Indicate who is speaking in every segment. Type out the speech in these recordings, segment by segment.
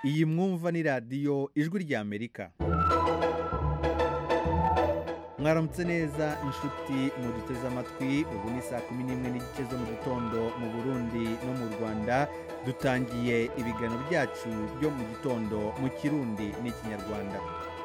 Speaker 1: iyi mwumva ni radiyo ijwi ry'amerika mwaramutse neza inshuti muduteze amatwi ubu ni saa kumi n'imwe n'igice zo mu gitondo mu burundi no mu rwanda dutangiye ibiganiro byacu byo mu gitondo mu kirundi n'ikinyarwanda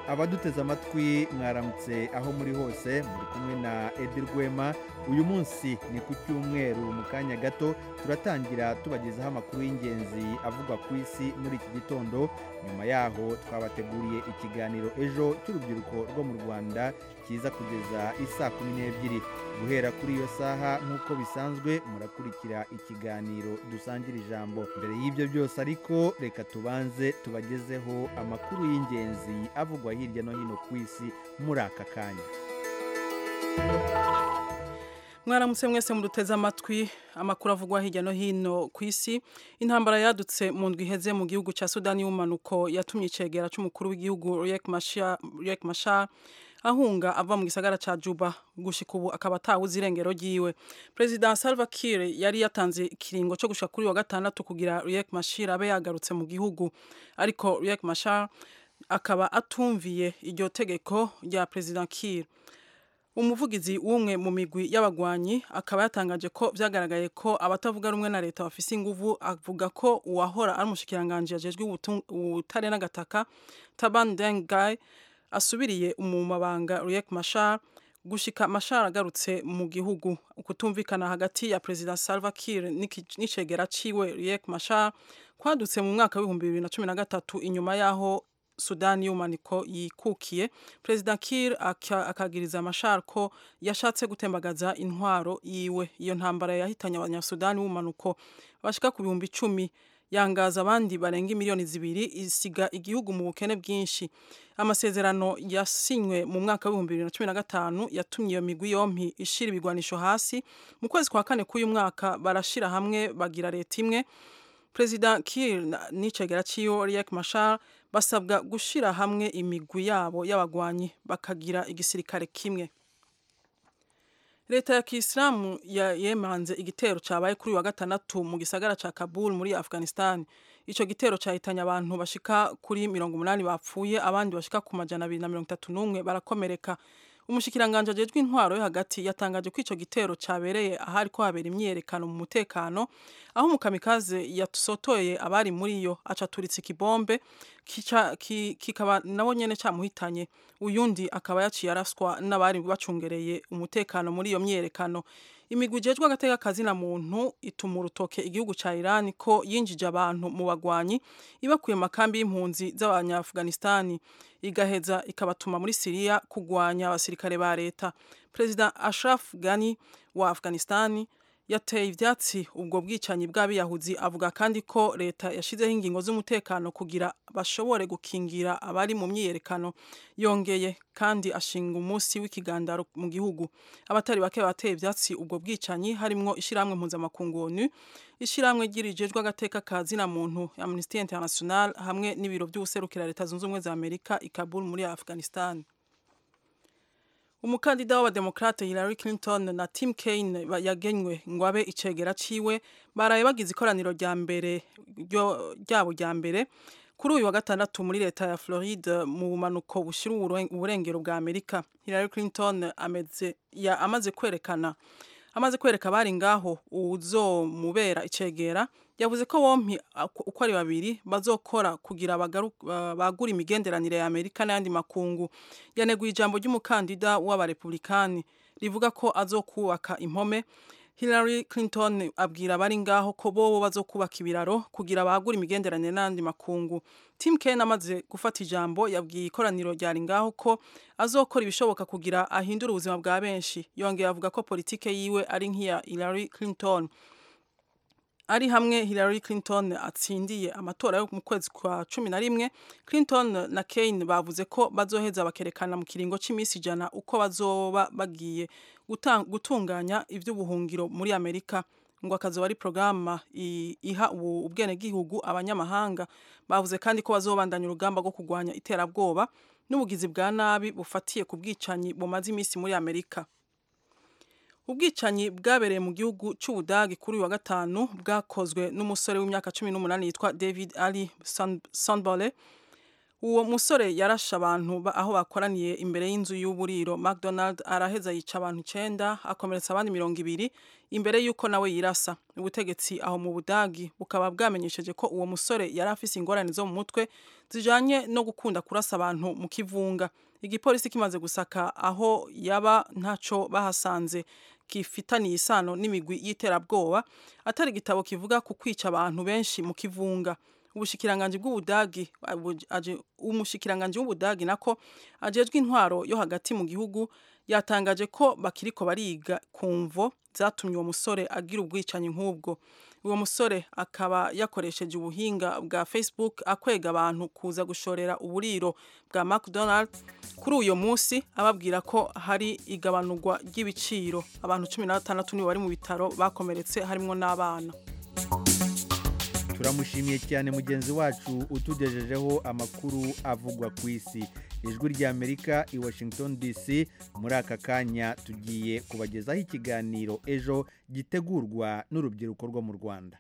Speaker 1: abaduteze amatwi mwaramutse aho muri hose muri kumwe na edi rwema uyu munsi ni ku cyumweru mu kanya gato turatangira tubagezaho amakuru y'ingenzi avugwa ku isi muri iki gitondo nyuma yaho twabateguriye ikiganiro ejo cy'urubyiruko rwo mu rwanda kiza kugeza isaa kumi n'ebyiri guhera kuri iyo saha nk'uko bisanzwe murakurikira ikiganiro dusangira ijambo mbere y'ibyo byose ariko reka tubanze tubagezeho amakuru y'ingenzi avugwa hirya no hino ku isi muri aka kanya
Speaker 2: mwaramutse mwese muduteze amatwi amakuru avugwa hirya no hino ku isi intambara yadutse mu ndwi iheze mu gihugu cya sudani y'umumanuko yatumye icyegera cy'umukuru w'igihugu Riek Machar ahunga ava mu gisagara cya juba gushyika ubu akaba atawuze irengero ryiwe perezida salva kiir yari yatanze ikiringo cyo gushika kuri wa gatandatu kugira Riek Machar abe yagarutse mu gihugu ariko Riek Machar akaba atumviye iryo tegeko rya perezida kiir umuvugizi w'umwe mu migwi y'abagwanyi akaba yatangaje ko byagaragaye ko abatavuga rumwe na leta bafise inguvu avuga ko uwahora ari umushikiranganji yajejwe ubutare n'agataka taban dengai asubiriye mu mabanga Riek Machar gushika Machar agarutse mu gihugu ukutumvikana hagati ya President Salva Kiir n'icegera ciwe Riek Machar kwadutse mu mwaka w'ibihumbi bibiri na cumi na gatatu inyuma yaho sudani y'umaniko yikukiye perezida kir akagiriza amashara ko yashatse gutembagaza intwaro yiwe iyo ntambara yahitanye abanyasudani b'umanuko bashika ku bihumbi icumi yangaza abandi barenga miliyoni zibiri isiga igihugu mu bukene bwinshi amasezerano yasinywe mu mwaka w'ibihumbi bibiri na cumi na gatanu yatumye iyo migwi yompi ishira ibigwanisho hasi mu kwezi kwa kane k'uyu mwaka barashira hamwe bagira leta imwe perezida kir n'icegera ciwe riek mashar basabwa gushira hamwe imigwi yabo y'abagwanyi bakagira igisirikare kimwe leta ya kisilamu yemanze igitero cyabaye kuri wa gatandatu mu gisagara cya kabul muri afghanistan icyo gitero cyahitanye abantu bashika kuri mirongo umunani bapfuye abandi bashika ku majana abiri na mirongo itatu n'umwe barakomereka umushyikiranganje ajejwe intwaro yo hagati yatangaje ko icyo gitero cyabereye ahari ko habera imyiyerekano mu mutekano aho umukamikaze yasotoye abari muri yo acaturitse ikibombe kikaba nabo nyine cyamuhitanye uyundi akaba yaciye araswa n'abari bacungereye umutekano muri iyo myiyerekano imigwi ijejwe agateka na muntu ituma urutoke igihugu cya Iran ko yinjije abantu mu bagwanyi ibakuye makambi y'impunzi z'abanyaafghanistan igaheza ikabatuma muri Syria kugwanya abasirikare ba leta perezida Ashraf Ghani wa Afghanistan yateye ibyatsi ubwo bwicanyi bw'abiyahuzi avuga kandi ko leta yashyizeho ingingo z'umutekano kugira bashobore gukingira abari mu myiyerekano yongeye kandi ashinga umunsi w'ikigandaro mu gihugu abatari bake bateye ibyatsi ubwo bwicanyi harimo ishyirahamwe mpuzamakungu onu ishyirahamwe ry'irijejwe agateka kazi na muntu amnesty international hamwe n'ibiro by'ubuserukira leta zunze ubumwe za amerika i kabul muri afghanistan umukandida w'abademokrate Hillary Clinton na Tim Kaine yagenywe ngo abe icegera ciwe baraye bagize ikoraniro rya mbere ryabo rya mbere kuri uyu wa gatandatu muri leta ya Floride mu bumanuko bushira uburengero bwa Amerika Hillary Clinton ameze ya amaze kwerekana amaze kwereka bari ngaho uzomubera icegera yavuze ko bompi uko ari babiri bazokora kugira bagura imigenderanire ya Amerika n'ayandi makungu yaneguye ijambo ry'umukandida w'abarepublikani rivuga ko azokubaka impome Hillary Clinton abwira abari ngaho ko bobo bazokubaka ibiraro kugira bagura imigenderanire n'andi makungu Tim Kaine amaze gufata ijambo yabwiye ikoraniro ryari ngaho ko azokora ibishoboka kugira ahindure ubuzima bwa benshi yongeye avuga ko politike yiwe ari nk'iya Hillary Clinton ari hamwe Hillary Clinton atsindiye amatora yo mu kwezi kwa cumi na rimwe Clinton na Kaine bavuze ko bazoheza bakerekana mu kiringo cy'iminsi ijana uko bazoba bagiye gutunganya iby'ubuhungiro muri Amerika ngo akazoba ari porogaramu iha ubwenegihugu abanyamahanga bavuze kandi ko bazobandanya urugamba rwo kurwanya iterabwoba n'ubugizi bwa nabi bufatiye ku bwicanyi bumaze iminsi muri Amerika ubwicanyi bwabereye mu gihugu cy'ubudage kuri uyu wa gatanu bwakozwe n'umusore w'imyaka cumi n'umunani yitwa david ali sanbole uwo musore yarashe abantu ba- aho bakoraniye imbere y'inzu y'uburiro mcdonald araheza yica abantu icyenda akomeretsa abandi mirongo ibiri imbere y'uko nawe yirasa ubutegetsi aho mu budagi bukaba bwamenyesheje ko uwo musore yari afise ingorane zo mu mutwe zijanye no gukunda kurasa abantu mu kivunga igipolisi kimaze gusaka aho yaba ntaco bahasanze gifitaniye isano n'imigwi y'iterabwoba atari igitabo kivuga ku kwica abantu benshi mu kivunga ubushikiranganji bw'ubudagi abu- aje- umushikiranganji w'ubudagi nako ajejwe intwaro yo hagati mu gihugu yatangaje ko bakiriko bariga ku mvo zatumye uwo musore agira ubwicanyi nk'ubwo uwo musore akaba yakoresheje ubuhinga bwa facebook akwega abantu kuza gushorera uburiro bwa mcdonalds kuri uyo munsi ababwira ko hari igabanurwa ry'ibiciro abantu cumi na batandatu nibo bari mu bitaro bakomeretse harimwo n'abana
Speaker 1: turamushimiye cyane mugenzi wacu utugejejeho amakuru avugwa ku isi ijwi rya amerika i washington dc muri aka kanya tugiye kubagezaho ikiganiro ejo gitegurwa n'urubyiruko rwo mu rwanda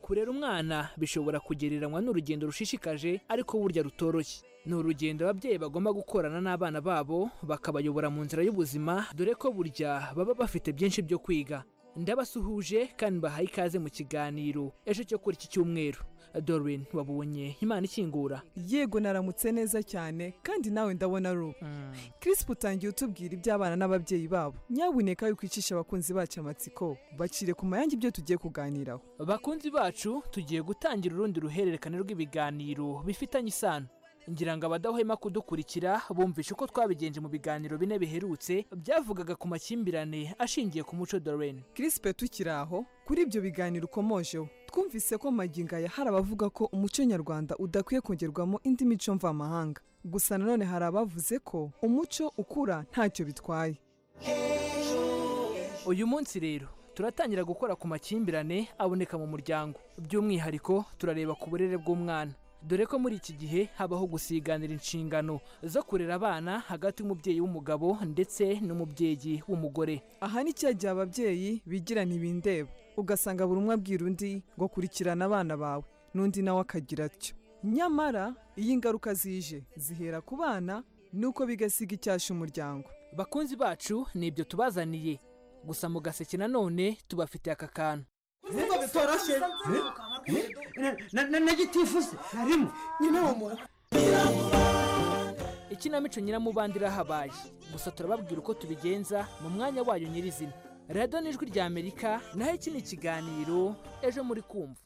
Speaker 3: kurera umwana bishobora kugereranywa n'urugendo rushishikaje ariko burya rutoroshye ni urugendo ababyeyi bagomba gukorana n'abana babo bakabayobora mu nzira y'ubuzima dore ko burya baba bafite byinshi byo kwiga ndabasuhuje kandi bahaye ikaze mu kiganiro ejo cyo kuri iki cyumweru dorin wabonye imana ikingura
Speaker 4: yego naramutse neza cyane kandi nawe ndabona ari ubu kirisipu utangiye utubwira iby'abana n'ababyeyi babo nyabuneka yuko icisha abakunzi bacu amatsiko bacire ku mayange ibyo tugiye kuganiraho
Speaker 3: bakunzi bacu tugiye gutangira urundi ruhererekane rw'ibiganiro bifitanye isano ngira ngo abadahwema kudukurikira bumvishe uko twabigenje mu biganiro bine biherutse byavugaga ku makimbirane ashingiye ku muco dorene
Speaker 4: kirisipe tukiri aho kuri ibyo biganiro ukomojeho twumvise ko magingo aya hari abavuga ko umuco nyarwanda udakwiye kongerwamo indi mico mvamahanga gusa nanone hari abavuze ko umuco ukura ntacyo bitwaye
Speaker 3: uyu munsi rero turatangira gukora ku makimbirane aboneka mu muryango by'umwihariko turareba ku burere bw'umwana dore ko muri iki gihe habaho gusiganira inshingano zo kurera abana hagati y'umubyeyi w'umugabo ndetse n'umubyeyi w'umugore
Speaker 4: aha ni cya gihe ababyeyi bigira ntibindeba ugasanga buri umwe abwira undi ngo kurikirana abana bawe n'undi nawe akagira atyo nyamara iyo ingaruka zije zihera ku bana nuko bigasiga icyasha umuryango
Speaker 3: bakunzi bacu ni ibyo tubazaniye gusa mu gaseke nanone tubafitiye aka kantu
Speaker 5: nkuko bitoroshye na gitifusi harimo nyine uwo muntu
Speaker 3: ikinamico nyiramubanda irahabaye gusa turababwira uko tubigenza mu mwanya wayo nyirizina radiyo n'ijwi rya amerika naho iki ni ikiganiro ejo muri kumva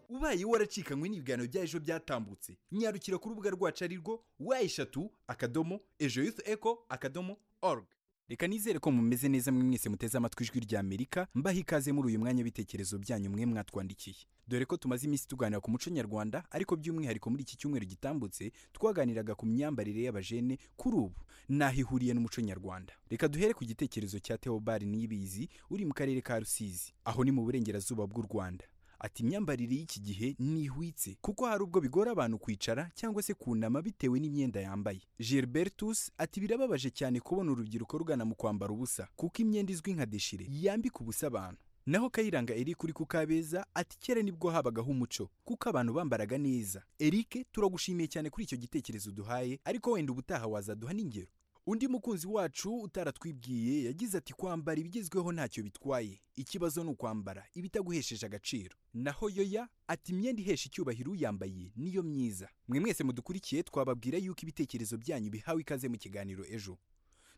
Speaker 6: ubaye waracikanywe n'ibiganiro bya ejo byatambutse nyarukira ku rubuga rwacu ari rwo wa eshatu akadomo ejo yufu eko akadomo org reka nizere ko mumeze neza mwe mwese muteze amatwi ijwi rya amerika mbaho ikaze muri uyu mwanya w'ibitekerezo byanyu mwe mwatwandikiye dore ko tumaze iminsi tuganira ku muco nyarwanda ariko by'umwihariko muri iki cyumweru gitambutse twaganiraga ku myambarire y'abajene kuri ubu n'aho ihuriye n'umuco nyarwanda reka duhere ku gitekerezo cya teobari niyibizi uri mu karere ka rusizi aho ni mu burengerazuba bw'u rwanda ati imyambarire y'iki gihe ntihwitse kuko hari ubwo bigora abantu kwicara cyangwa se kunama bitewe n'imyenda yambaye gilbertus ati birababaje cyane kubona urubyiruko rugana mu kwambara ubusa kuko imyenda izwi nka deshire yambika ubusa abantu naho kayiranga eric uri ku kabeza ati kera nibwo habagaho umuco kuko abantu bambaraga neza eric turagushimiye cyane kuri icyo gitekerezo uduhaye ariko wenda ubutaha wazaduha n'ingero undi mukunzi wacu utaratwibwiye yagize ati kwambara ibigezweho ntacyo bitwaye ikibazo ni ukwambara ibitaguhesheje agaciro naho yoya ati imyenda ihesha icyubahiro uyambaye niyo myiza mwe mwese mudukurikiye twababwira yuko ibitekerezo byanyu bihawe ikaze mu kiganiro ejo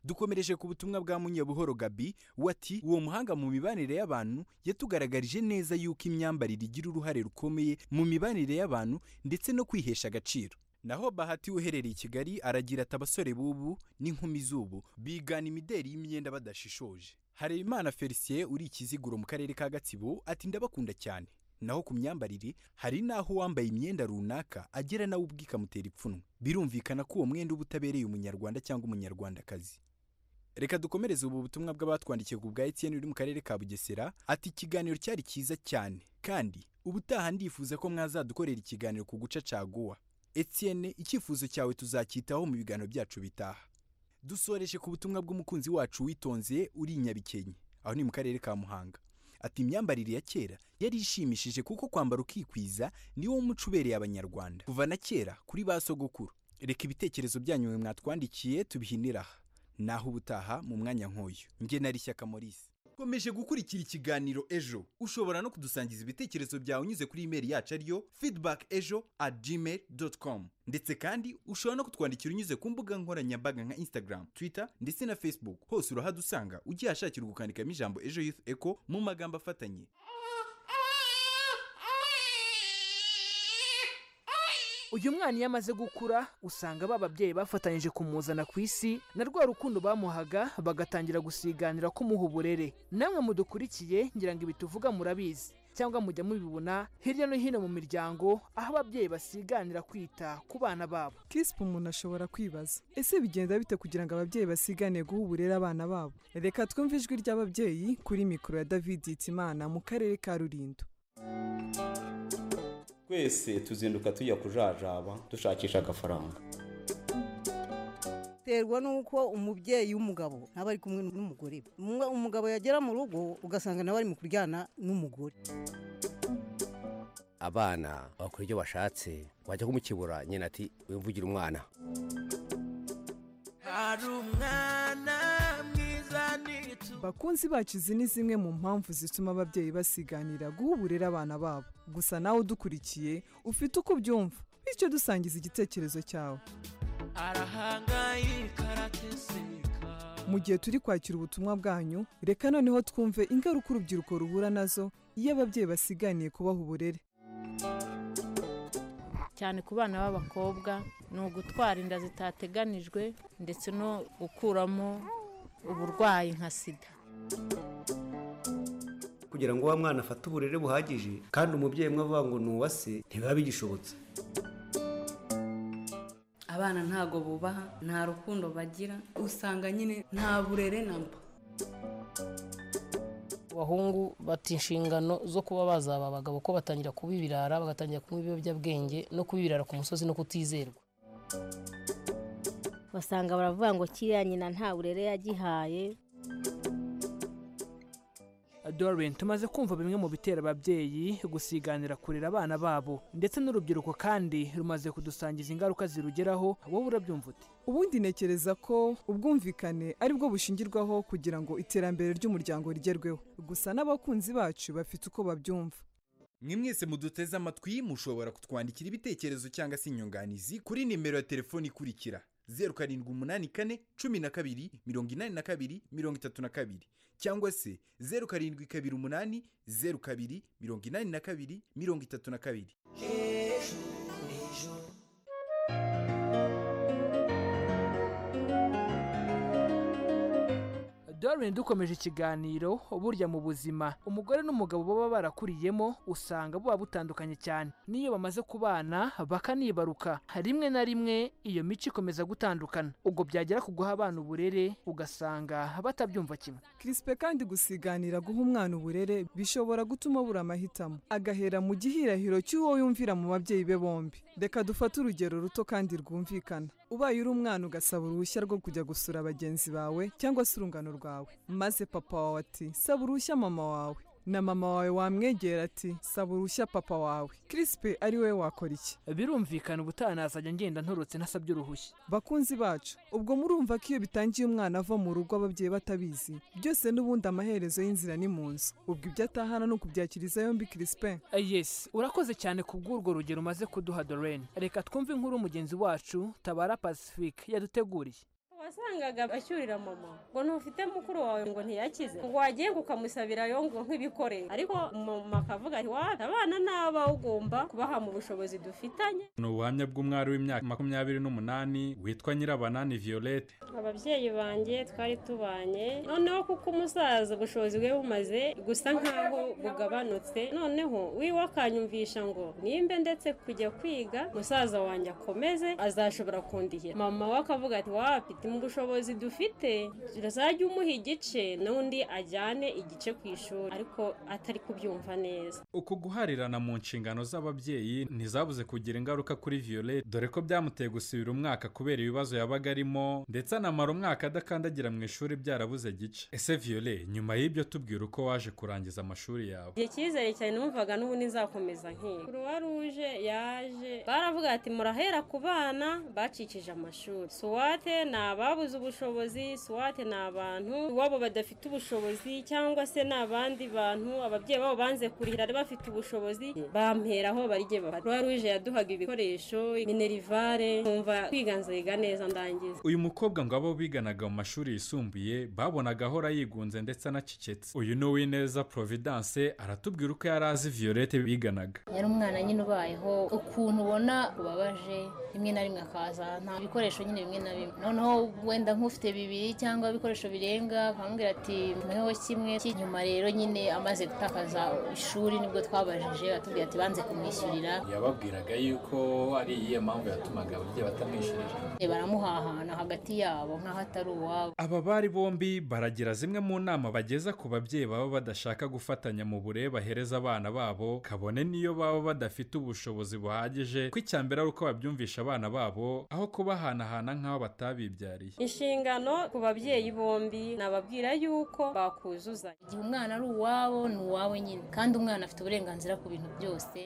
Speaker 6: dukomereje ku butumwa bwa munyabuhoro gabi wati uwo muhanga mu mibanire y'abantu yatugaragarije neza yuko imyambarire igira uruhare rukomeye mu mibanire y'abantu ndetse no kwihesha agaciro naho bahati uherereye i kigali aragira ati abasore b'ubu n'inkumi z'ubu bigana imideri y'imyenda badashishoje harebimana felicien uri ikiziguro mu karere ka gatsibo ati ndabakunda cyane naho ku myambarire hari n'aho uwambaye imyenda runaka agera nawe ubwe ikamutera ipfunwe birumvikana ko uwo mwenda uba utabereye umunyarwanda cyangwa umunyarwandakazi reka dukomereze ubu butumwa bw'abatwandikiye ku bwa etiyeni uri mu karere ka bugesera ati ikiganiro cyari cyiza cyane kandi ubutaha ndifuza ko mwazadukorera ikiganiro ku guca caguwa etienne icyifuzo cyawe tuzacyitaho mu biganiro byacu bitaha dusoreje ku butumwa bw'umukunzi wacu witonze uri i nyabikenke aho ni mu karere ka muhanga ati imyambarire ya kera yari ishimishije kuko kwambara ukikwiza niwo muco ubereye abanyarwanda kuva na kera kuri ba sogokuru reka ibitekerezo byanyu mwe mwatwandikiye tubihinire aha naho ubutaha mu mwanya nk'uyu nge nari shyaka maurice komeje gukurikira ikiganiro ejo ushobora no kudusangiza ibitekerezo byawe unyuze kuri imeri yacu ariyo feedback ejo at gmail com ndetse kandi ushobora no kutwandikira unyuze ku mbuga nkoranyambaga nka instagram twitter ndetse na facebook hose urahadusanga ugihashakira gukandikamo ijambo ejo youth echo mu magambo afatanye
Speaker 3: uyu mwana iyo amaze gukura usanga ba babyeyi bafatanyije kumuzana ku isi na rwa rukundo bamuhaga bagatangira gusiganira kumuha uburere namwe mudukurikiye ngira ngo ibi tuvuga murabizi cyangwa mujya mubibona hirya no hino mu miryango aho ababyeyi basiganira kwita ku bana babo
Speaker 4: kispe umuntu ashobora kwibaza ese bigenda bite kugira ngo ababyeyi basiganiye guha uburere abana babo reka twumve ijwi ry'ababyeyi kuri mikoro ya david hitimana mu karere ka rulindo
Speaker 7: twese tuzinduka tujya kujajaba dushakisha agafaranga
Speaker 8: biterwa n'uko umubyeyi w'umugabo aba ari kumwe n'umugore we Umwe- umugabo yagera mu rugo ugasanga nawe ari mu kuryana n'umugore
Speaker 9: abana bakora ibyo bashatse wajya kumukibura nyina ati wimvugire umwana
Speaker 4: bakunzi bacu izi ni zimwe mu mpamvu zituma ababyeyi basiganira guha uburere abana babo gusa nawe udukurikiye ufite uko ubyumva bityo dusangiza igitekerezo cyawe mu gihe turi kwakira ubutumwa bwanyu reka noneho twumve ingaruka urubyiruko ruhura nazo iyo ababyeyi basiganiye kubaha uburere
Speaker 10: cyane ku bana b'abakobwa ni ugutwara inda zitateganijwe ndetse no gukuramo uburwayi nka sida
Speaker 11: kugira ngo wa mwana afate uburere buhagije kandi umubyeyi umwe avuga ngo ni uwa se ntibiba bigishobotse
Speaker 12: abana ntago bubaha nta rukundo bagira usanga nyine nta burere namba
Speaker 13: abahungu bata inshingano zo kuba bazaba abagabo ko batangira kuba ibirara bagatangira kunywa ibiyobyabwenge no kuba ibirara ku musozi no kutizerwa
Speaker 14: basanga baravuga ngo kiriya nyina nta burere yagihaye
Speaker 3: Doreen tumaze kumva bimwe mu bitera ababyeyi gusiganira kurera abana babo ndetse n'urubyiruko kandi rumaze kudusangiza ingaruka zirugeraho wowe urabyumva ute
Speaker 4: ubundi ntekereza ko ubwumvikane ari bwo bushingirwaho kugira ngo iterambere ry'umuryango rigerweho gusa n'abakunzi bacu bafite uko babyumva
Speaker 6: mwe mwese muduteze amatwi mushobora kutwandikira ibitekerezo cyangwa se inyunganizi kuri nimero ya telefoni ikurikira zeru karindwi umunani kane cumi na kabiri mirongo inani na kabiri mirongo itatu na kabiri cyangwa se zeru karindwi kabiri umunani zeru kabiri mirongo inani na kabiri mirongo itatu na kabiri
Speaker 3: Doreen dukomeje ikiganiro burya mu buzima umugore n'umugabo baba barakuriyemo usanga buba butandukanye cyane n'iyo bamaze kubana bakanibaruka rimwe na rimwe iyo mico ikomeza gutandukana ubwo byagera ku guha abana uburere ugasanga batabyumva kimwe
Speaker 4: kirispe kandi gusiganira guha umwana uburere bishobora gutuma abura amahitamo agahera mu gihirahiro cy'uwo yumvira mu babyeyi be bombi reka dufate urugero ruto kandi rwumvikana ubaye uri umwana ugasaba uruhushya rwo kujya gusura bagenzi bawe cyangwa se urungano rwawe maze papa wawe ati saba uruhushya mama wawe na mama wawe wamwegera ati saba uruhushya papa wawe kirispe ari we wakora iki
Speaker 3: birumvikana ubutaha nazajya ngenda ntorotse ntasabye uruhushya
Speaker 4: bakunzi bacu ubwo murumva ko iyo bitangiye umwana ava mu rugo ababyeyi batabizi byose n'ubundi amaherezo y'inzira ni mu nzu ubwo ibyo atahana ni ukubyakiriza yombi kirispe
Speaker 3: yes urakoze cyane ku bw'urwo rugero umaze kuduha dorene reka twumve inkuru mugenzi wacu tabara pacifique yaduteguriye
Speaker 15: wasangaga ashyurira mama ngo ntufite mukuru wawe ngo ntiyakize ngo wagiye ngo ukamusabira yo ngo nk'ibikoresho ariko mama akavuga ati wata abana n'aba ugomba kubaha mu bushobozi dufitanye
Speaker 16: ni ubuhamya bw'umwari w'imyaka makumyabiri n'umunani witwa nyirabanani violette
Speaker 15: ababyeyi banjye twari tubanye noneho kuko umusaza ubushobozi bwe bumaze gusa nk'aho bugabanutse noneho wiwe akanyumvisha ngo nimbe ndetse kujya kwiga musaza wanjye akomeze azashobora kundihira mama we akavuga ati wapite imbwa bushobozi dufite zajya umuha igice n'undi ajyane igice ku ishuri ariko atari kubyumva neza
Speaker 16: uku guharirana mu nshingano z'ababyeyi ntizabuze kugira ingaruka kuri violette dore ko byamuteye gusubira umwaka kubera ibibazo yabaga arimo ndetse anamara umwaka adakandagira mu ishuri byarabuze gice ese violette nyuma y'ibyo tubwira uko waje kurangiza amashuri yawe
Speaker 15: igihe cyizere cyane numvaga n'ubundi nzakomeza nk'iyo kuruwa ruje yaje baravuga ati murahera ku bana bacikije amashuri suwate ni ababuze ubushobozi suwate ni abantu iwabo badafite ubushobozi cyangwa se ni abandi bantu ababyeyi babo banze kurihira ari bafite ubushobozi bamperaho barye bafata kuruwa ruje yaduhaga ibikoresho minerivare nkumva kwiganzayiga neza ndangiza
Speaker 16: uyu mukobwa ngo abo biganaga mu mashuri yisumbuye babonaga ahora yigunze ndetse anacecetse uyu ni uwineza providence aratubwira uko yari azi violette biganaga
Speaker 17: yari umwana nyine ubayeho ukuntu ubona ubabaje rimwe na rimwe akaza nta bikoresho nyine bimwe na bimwe noneho wenda nk'ufite bibiri cyangwa ibikoresho birenga akamubwira ati mweho kimwe cy'inyuma rero nyine amaze gutakaza ishuri nibwo twabajije atubwira ati banze kumwishyurira
Speaker 18: yababwiraga yuko ari iyihe mpamvu yatumaga ababyeyi batamwishyurira
Speaker 17: baramuhahana hagati yabo nk'aho atari uwabo
Speaker 16: aba bari bombi baragira zimwe mu nama bageza ku babyeyi baba badashaka gufatanya mu burere bahereza abana babo kabone n'iyo baba badafite ubushobozi buhagije ko icya mbere ari uko babyumvisha abana babo aho kubahanahana nk'aho batabibyariye
Speaker 15: inshingano ku babyeyi bombi nababwira yuko bakuzuzanya
Speaker 17: igihe umwana ari uwabo ni uwawe nyine kandi umwana afite uburenganzira ku bintu byose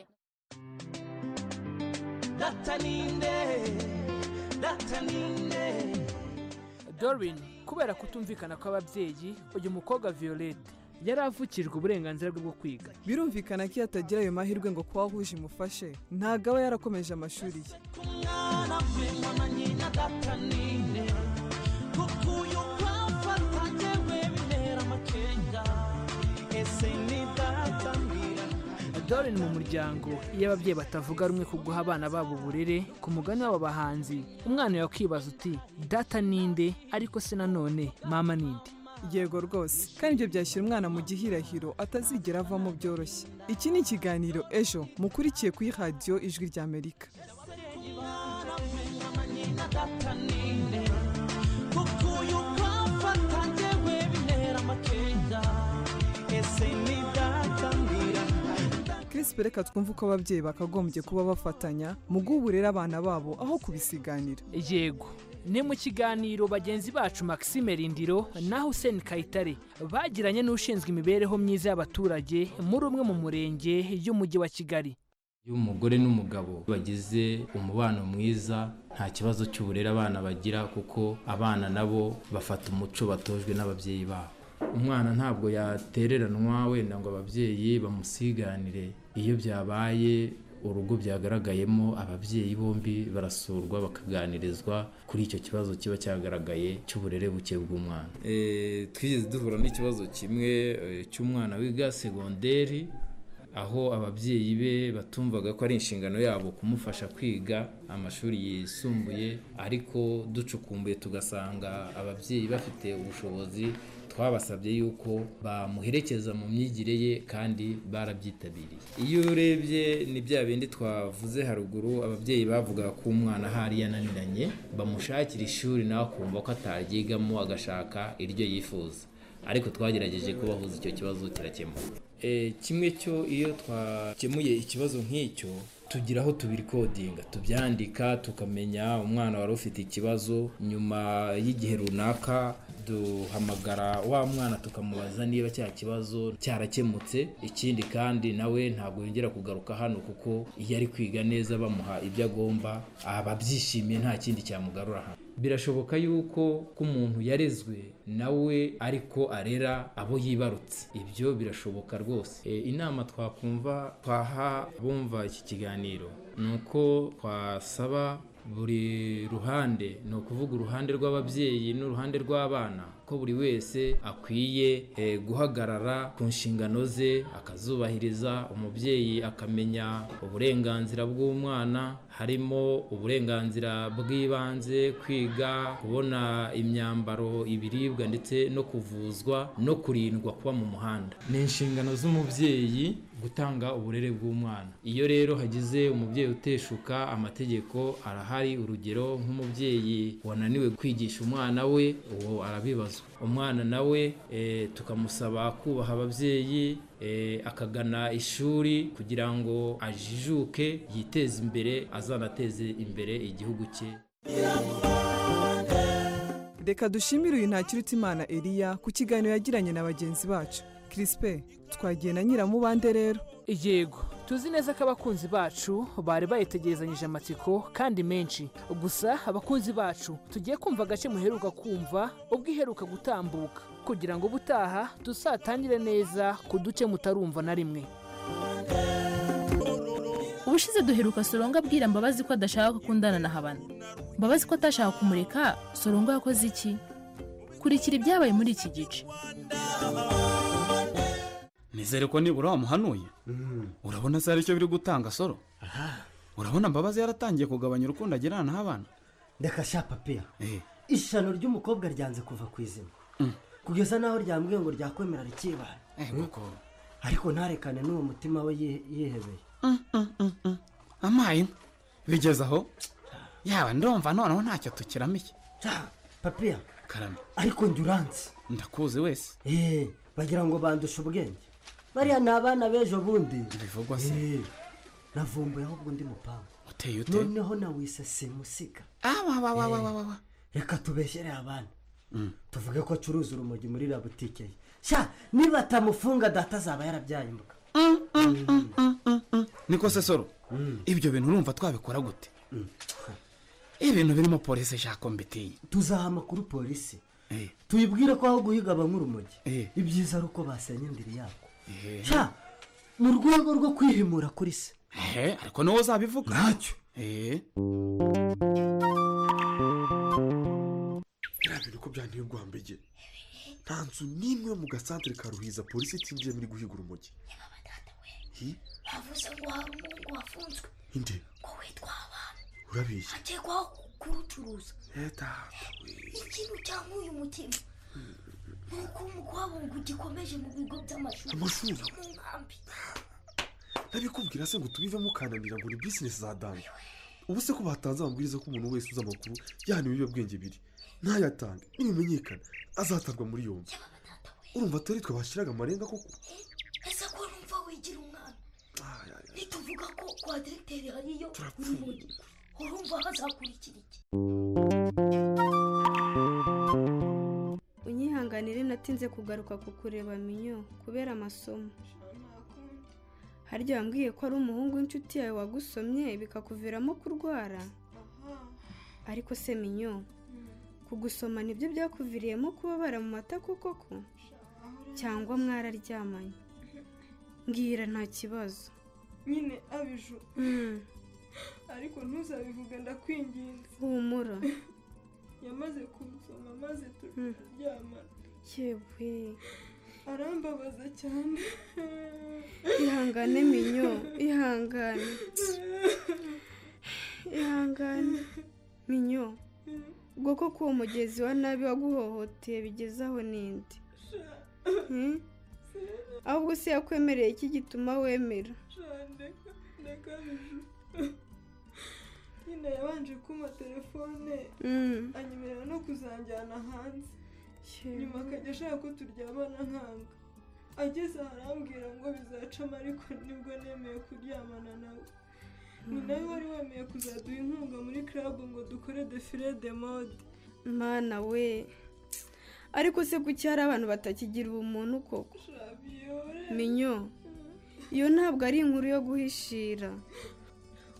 Speaker 5: data ninde data ninde
Speaker 3: dorin kubera kutumvikana kw'ababyeyi uyu mukobwa violette yari avukijwe uburenganzira bwe bwo kwiga
Speaker 4: birumvikana ko iyo atagira ayo mahirwe ngo kuba wahuje imufashe ntabwo aba yarakomeje amashuri ye
Speaker 5: mwana we mama nyina data ninde kuko uyu kwafata yewe bintera amakenga ese ni data mbira
Speaker 3: dore ni mu muryango iyo ababyeyi batavuga rumwe ku guha abana babo uburere ku mugani w'aba bahanzi umwana yakwibaza uti data ninde ariko se nanone mama ninde
Speaker 4: yego rwose kandi ibyo byashyira umwana mu gihirahiro atazigera avamo byoroshye iki ni ikiganiro ejo mukurikiye kuri radiyo ijwi rya amerika
Speaker 5: mwana we mama nyina data ninde kuko uyu kwafata yewe bintera amakenga ese ni data mbira
Speaker 4: kirisipe reka twumve uko ababyeyi bakagombye kuba bafatanya mu guha uburere abana babo aho kubisiganira
Speaker 3: yego ni mu kiganiro bagenzi bacu maxime rindiro na hussein kayitare bagiranye n'ushinzwe imibereho myiza y'abaturage muri umwe mu murenge y'umujyi wa kigali
Speaker 19: iyo umugore n'umugabo bagize umubano mwiza nta kibazo cy'uburere abana bagira kuko abana nabo bafata umuco batojwe n'ababyeyi babo umwana ntabwo yatereranwa wenda ngo ababyeyi bamusiganire iyo byabaye urugo byagaragayemo ababyeyi bombi barasurwa bakaganirizwa kuri icyo kibazo kiba cyagaragaye cy'uburere buke bw'umwana twigeze duhura n'ikibazo kimwe cy'umwana wiga segonderi aho ababyeyi be batumvaga ko ari inshingano yabo kumufasha kwiga amashuri yisumbuye ariko ducukumbuye tugasanga ababyeyi bafite ubushobozi twabasabye yuko bamuherekeza mu myigire ye kandi barabyitabiriye iyo urebye ni bya bindi twavuze haruguru ababyeyi bavugaga ko umwana ahari yananiranye bamushakira ishuri nawe akumva ko ataryigamo agashaka iryo yifuza ariko twagerageje kubahuza icyo kibazo kirakemuka kimwe cyo iyo twakemuye ikibazo nk'icyo tugira aho tubirikodinga tubyandika tukamenya umwana wari ufite ikibazo nyuma y'igihe runaka duhamagara wa mwana tukamubaza niba cya kibazo cyarakemutse ikindi kandi nawe ntabwo yongera kugaruka hano kuko iyo ari kwiga neza bamuha ibyo agomba aba abyishimiye nta kindi cyamugarura hano birashoboka yuko ko umuntu yarezwe nawe ariko arera abo yibarutse ibyo birashoboka rwose inama twakumva twaha abumva iki kiganiro ni uko twasaba buri ruhande ni ukuvuga uruhande rw'ababyeyi n'uruhande rw'abana ko buri wese akwiye eh, guhagarara ku nshingano ze akazubahiriza umubyeyi akamenya uburenganzira bw'umwana harimo uburenganzira bw'ibanze kwiga kubona imyambaro ibiribwa ndetse no kuvuzwa no kurindwa kuba mu muhanda ni inshingano z'umubyeyi gutanga uburere bw'umwana iyo rero hagize umubyeyi uteshuka amategeko arahari urugero nk'umubyeyi wananiwe kwigisha umwana we uwo arabibazwa umwana nawe eh, tukamusaba kubaha ababyeyi eh, akagana ishuri kugira ngo ajijuke yiteze imbere azanateze imbere igihugu cye
Speaker 4: reka dushimire uyu ntakirutimana eliya ku kiganiro yagiranye na bagenzi bacu kirisipe twagiye na nyiramubande rero
Speaker 3: yego tuzi neza ko abakunzi bacu bari bayitegerezanyije amatsiko kandi menshi gusa abakunzi bacu tugiye kumva agace muheruka kumva ubwo iheruka gutambuka kugira ngo ubutaha tuzatangire neza ku duce mutarumva na rimwe
Speaker 20: ubushize duheruka soronga abwira mbabazi ko adashaka gukundana na habana mbabazi ko atashaka kumureka soronga yakoze iki kurikira ibyabaye muri iki gice
Speaker 21: nizere ko nibura wamuhanuye urabona se hari icyo biri gutanga soro urabona mbabazi yaratangiye kugabanya urukundo agirana n'abana
Speaker 22: reka sha papiya ishano ry'umukobwa ryanze kuva ku izima kugeza n'aho ryambwiye ngo ryakwemera rikibana ariko ntarekane n'uwo mutima we yihe- yihebeye
Speaker 21: amaye bigeze aho yaba ndumva noneho ntacyo tukiramiye
Speaker 22: papiya
Speaker 21: karame
Speaker 22: ariko njye uranzi
Speaker 21: ndakuzi wese
Speaker 22: eee bagira ngo bandushe ubwenge bariya ni abana b'ejo bundi
Speaker 21: bivugwa se
Speaker 22: navumbuye ahubwo undi mupangu
Speaker 21: uteye ute
Speaker 22: noneho nawise simusiga reka tubeshyere abana
Speaker 21: Mm.
Speaker 22: tuvuge ko acuruza urumogi muri la butike ye sha niba atamufunga data azaba yarabyaye imbuga
Speaker 21: niko se soro ibyo bintu urumva twabikora gute ibintu birimo polisi eshako mbitiye
Speaker 22: tuzaha amakuru polisi tuyibwire ko aho guhiga aba nk'urumogi ibyiza ari uko basenya indiri yako sha mu rwego rwo kwihimura kuri se
Speaker 21: ehe ariko niwe uzabivuga
Speaker 22: ntacyo
Speaker 21: eee
Speaker 23: biriya bintu ko byanteye ubwoba mbegera nta nzu n'imwe yo mu gasantere ka ruhiza polisi itinjiyemo iri guhiga urumogi Hi,
Speaker 24: bavuze ngo hari umuhungu wafunzwe
Speaker 23: inde
Speaker 24: ngo witwa abantu
Speaker 23: urabeshya
Speaker 24: akekwaho kurucuruza
Speaker 23: leta
Speaker 24: ikintu cyangwa uyu mutima ni uko umukwabungu gikomeje mu bigo by'amashuri
Speaker 23: Amashuri?
Speaker 24: no mu nkambi
Speaker 23: ntabikubwira se ngo tubivemo ukananira ngo ni bizinesi za dame ubu se ko batanze amabwiriza ko umuntu wese uzi amakuru yahaniwe ibiyobyabwenge biri ntayatange nibimenyekana azatarwa muri yombi urumva atari twe bashyiraga amarenga koko
Speaker 24: ese ko numva wigira umwana nituvuga ko kwa diregiteri hariyo urumogi urumva hazakurikira iki
Speaker 25: unyihanganire natinze kugaruka ku kureba minyo kubera amasomo harya wambwiye ko ari umuhungu w'inshuti yawe wagusomye bikakuviramo kurwara ariko se minyo kugusoma nibyo byakuviriyemo kubabara mu mata kuko ko cyangwa mwararyamanye mbwira nta kibazo
Speaker 26: nyine abiju
Speaker 25: Mm,
Speaker 26: ariko ntuzabivuge ndakwinginze
Speaker 25: humura
Speaker 26: yamaze kumusoma maze
Speaker 25: Mm.
Speaker 26: turaryamana
Speaker 25: yewe
Speaker 26: arambabaza cyane
Speaker 25: ihangane minyo ihangane ihangane minyo ubwo ko k'uwo mugezi wa nabi waguhohoteye bigezaho n'indi Hmm? ahubwo se yakwemereye iki gituma wemera
Speaker 26: ndeka ndeka abiju nyine yabanje kumpa telefone
Speaker 25: Mm.
Speaker 26: anyemerera no kuzanjyana hanze nyuma akajya ashaka ko turyamana nkanga ageze aha arambwira ngo bizacamo ariko nibwo nemeye kuryamana nawe ni nawe wari wemeye kuzaduha inkunga muri club ngo dukore defile de mode
Speaker 25: mana we ariko se kuki hari abantu batakigira ubumuntu koko minyo iyo ntabwo ari inkuru yo guhishira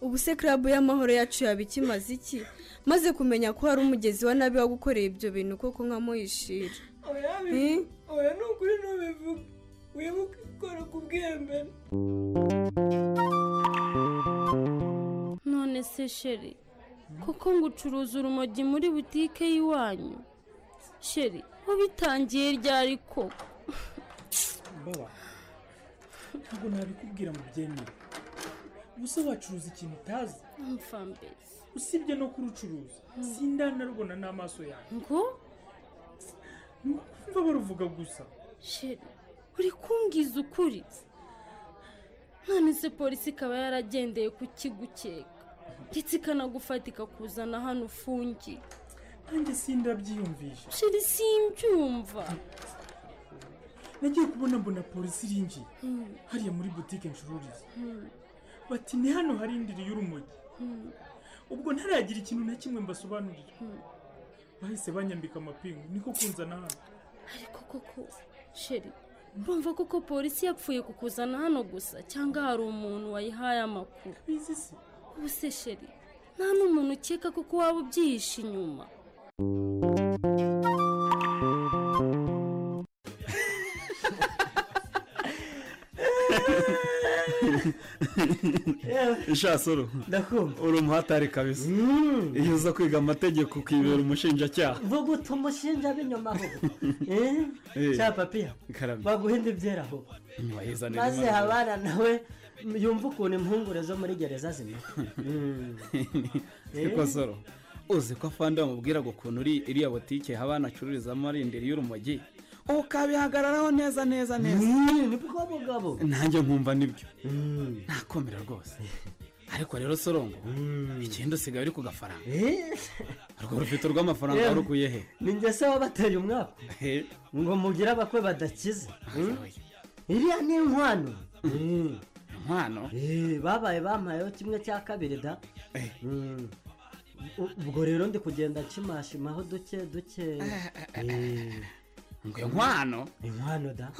Speaker 25: ubu se club y'amahoro yacu yaba ikimaze iki maze kumenya ko hari umugezi wa nabi wagukoreye ibyo bintu koko nkamuhishira
Speaker 26: oya
Speaker 25: Eh?
Speaker 26: bi- oya ni ukuri ntubivuge wibuke ikora ku bwembene
Speaker 27: none se sheri koko ngo ucuruza urumogi muri butike y'iwanyu sheri wabitangiye ryari ko
Speaker 28: baba ntabwo nabikubwira ngo byemere ubuse wacuruza ikintu utazi
Speaker 27: mfambezi
Speaker 28: usibye no kurucuruza sindanarubona n'amaso yawe
Speaker 27: ngo
Speaker 28: ni ukumva baruvuga gusa
Speaker 27: sheri uri kumbwiza ukuri none se polisi ikaba yaragendeye kukigukeka ndetse ikanagufata ikakuzana hano ufungiye
Speaker 28: nanjye sindabyiyumvisha
Speaker 27: sheri simbyumva
Speaker 28: nagiye kubona mbona polisi irinjiye hariya muri butike ncururiza bati ni hano hari indiri y'urumogi ubwo ntaragira ikintu na kimwe mbasobanurira bahise banyambika amapingu niko kunzana hano
Speaker 27: ariko koko sheri urumva koko polisi yapfuye kukuzana hano gusa cyangwa hari umuntu wayihaye amakuru ubu se sheri nta n'umuntu ukeka kuko waba ubyihishe inyuma
Speaker 21: ishasoro
Speaker 22: ndakumva
Speaker 21: uri umuhatari kabisa iyo uza kwiga amategeko ukibera umushinjacyaha
Speaker 22: vuga utumushinja b'inyuma aho
Speaker 21: Eh.
Speaker 22: cya papiya
Speaker 21: Karame.
Speaker 22: baguhinda ibyera aho
Speaker 21: Waheza neza
Speaker 22: maze
Speaker 21: imana.
Speaker 22: habana nawe yumva ukuntu impungure zo muri gereza zimera
Speaker 21: ariko soro uzi ko afande bamubwira ngo ukuntu uri iriya butike habana acururizamo ari indiri y'urumogi ubu ukabihagararaho neza neza neza
Speaker 22: nibwo mugabo
Speaker 21: nanjye nkumva nibyo nakomera rwose ariko rero sorongo ikindi usigaye uri ku gafaranga urwo rufite rw'amafaranga
Speaker 22: Yewe.
Speaker 21: warukuye he
Speaker 22: ni njye se wabateye umwaka ngo mugire abakwe badakize iriya ni inkwano
Speaker 21: inkwano
Speaker 22: babaye bampayeho kimwe cya kabiri da Mm. U- ubwo rero ndi kugenda nkimashimaho duke duke
Speaker 21: ngo inkwano
Speaker 22: inkwano da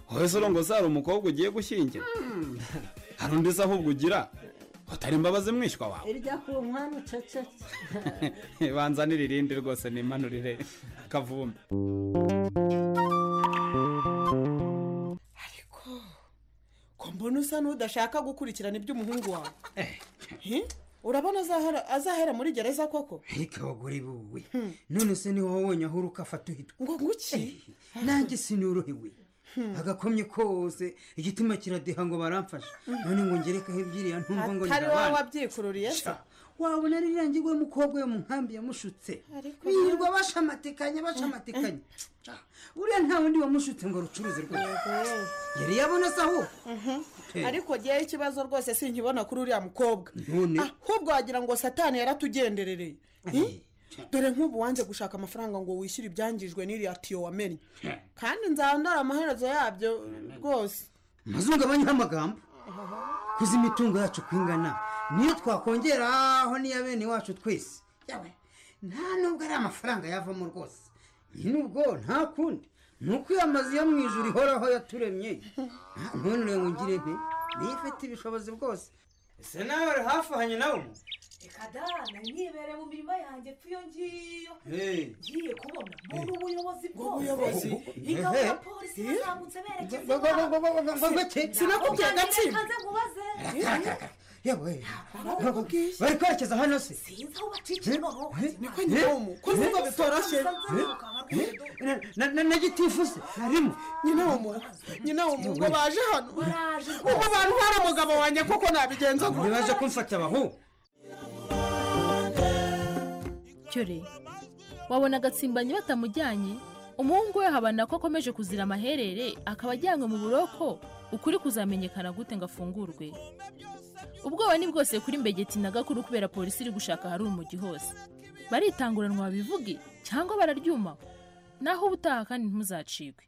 Speaker 21: wowe sorongo se hari umukobwa ugiye gushyingira hari undi se ahubwo ugira utari imbabazi mwishywa wawe
Speaker 22: irya ku nkwano cecetse
Speaker 21: banza n'iririndi rwose nimanurire akavumbi
Speaker 7: ko mbona usa n'udashaka gukurikirana iby'umuhungu wawe Eh? urabona azahera- azahera muri gereza koko
Speaker 8: ntikabagore buwe none se ni wowe wonyine aho uruka afata uhitwa
Speaker 7: ngo nguki
Speaker 8: nanjye sinorohewe agakomye kose igitima kiradeha ngo baramfasha none ngo ngerekaho ibyiriya ntumva ngo
Speaker 7: atari wowe
Speaker 8: nirabana
Speaker 7: wabyikururiye se
Speaker 8: wabona rirangiye we mukobwa we mu nkambi yamushutse
Speaker 7: Ariko
Speaker 8: birirwa bashamatikanya bashamatikanya uriya nta wundi wamushutse ngo rucuruze rwose yari yabona se aho Eh.
Speaker 7: ariko ngewe ikibazo rwose sinkibona kuri uriya mukobwa
Speaker 8: none
Speaker 7: ahubwo wagira ngo satani yaratugenderereye Eh? dore nk'ubu wanze gushaka amafaranga ngo wishyure ibyangijwe n'iriya tiyo wamenye kandi nzandara amaherezo yabyo rwose
Speaker 8: mazungabanyeho amagambo kuzi imitungo yacu uko ingana niyo twakongeraho n'iya bene wacu twese yawe nta nubwo ari amafaranga yavamo rwose nubwo nta kundi ni uko iyo amazu yo mu ijoro ihoraho yaturemye Nta- none rero ngo ngire nte niyo ifite ibishobozi bwose ese nawe uri hafi hanye nawe reka da nari nibereye mu mirima yanjye epfo iyo ngiyo Hey. ngiye kubona mbona ubuyobozi ubuyobozi? bwose ingabo Ehe. ya polisi yazamutse berekeza Ngo- ngo- ngo- ngo- ngo- ngo- ngo- ngo- ngo- iwacu. Sinakubwiye Ntabwo agatsiko. nari nkanze nkubaze. yewe bari kwerekeza hano se sinzi aho bacikirwa wowe. Eh? Eh? Eh? Na- na- na gitifusi harimo
Speaker 7: nyina wo mu nyina wo mu ngo baje hano ubu bantu hari umugabo wanjye kuko nabigenza gutya
Speaker 8: ntibaje kumfata abahu
Speaker 20: cyore wabona agatsimbanyi batamujyanye umuhungu we habana ko akomeje kuzira amaherere akaba ajyanywe mu buroko ukuri kuzamenyekana gute ngo afungurwe ubwoba ni bwose kuri mbegeti na gakuru kubera polisi iri gushaka ahari umugi hose baritanguranwa babivuge cyangwa bararyuma naho ubutaha kandi ntimuzacikwe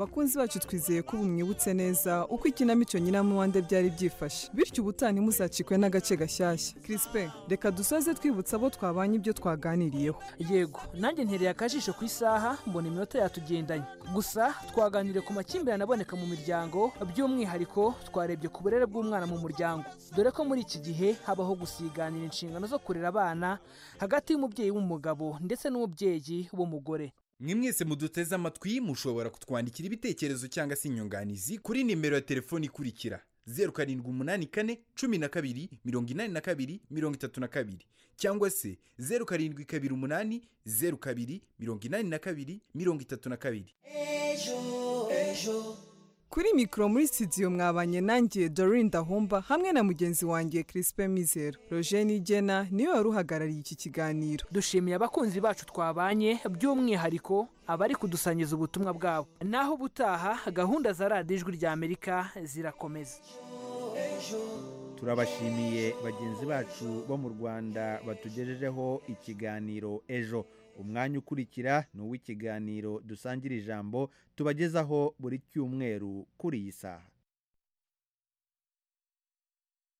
Speaker 4: bakunzi bacu twizeye ko ubu mwibutse neza uko ikinamico nyiramuwande byari byifashe bityo ubutaha ntimuzacikwe n'agace gashyashya Crispin reka dusoze twibutsa abo twabanye ibyo twaganiriyeho
Speaker 3: yego nanjye ntereye akajisho ku isaha mbona iminota yatugendanye gusa twaganiriye ku makimbirane aboneka mu miryango by'umwihariko twarebye ku burere bw'umwana mu muryango dore ko muri iki gihe habaho gusiganira inshingano zo kurera abana hagati y'umubyeyi w'umugabo ndetse n'umubyeyi w'umugore
Speaker 6: mwe mwese muduteze amatwi mushobora kutwandikira ibitekerezo cyangwa se inyunganizi kuri nimero ya telefoni ikurikira zeru karindwi umunani kane cumi na kabiri mirongo inani na kabiri mirongo itatu na kabiri cyangwa se zeru karindwi kabiri umunani zeru kabiri mirongo inani na kabiri mirongo itatu na kabiri
Speaker 4: kuri mikoro muri sitidiyo mwabanye nanjye dorinda Humba hamwe na mugenzi wanjye Crispin Mizero roger nigena niwe wari uhagarariye iki kiganiro
Speaker 3: dushimiye abakunzi bacu twabanye by'umwihariko abari kudusangiza ubutumwa bwabo naho ubutaha gahunda za radiyo ijwi rya amerika zirakomeza
Speaker 1: turabashimiye bagenzi bacu bo mu rwanda batugejejeho ikiganiro ejo umwanya ukurikira ni uw'ikiganiro dusangira ijambo tubagezaho buri cyumweru kuri iyi saha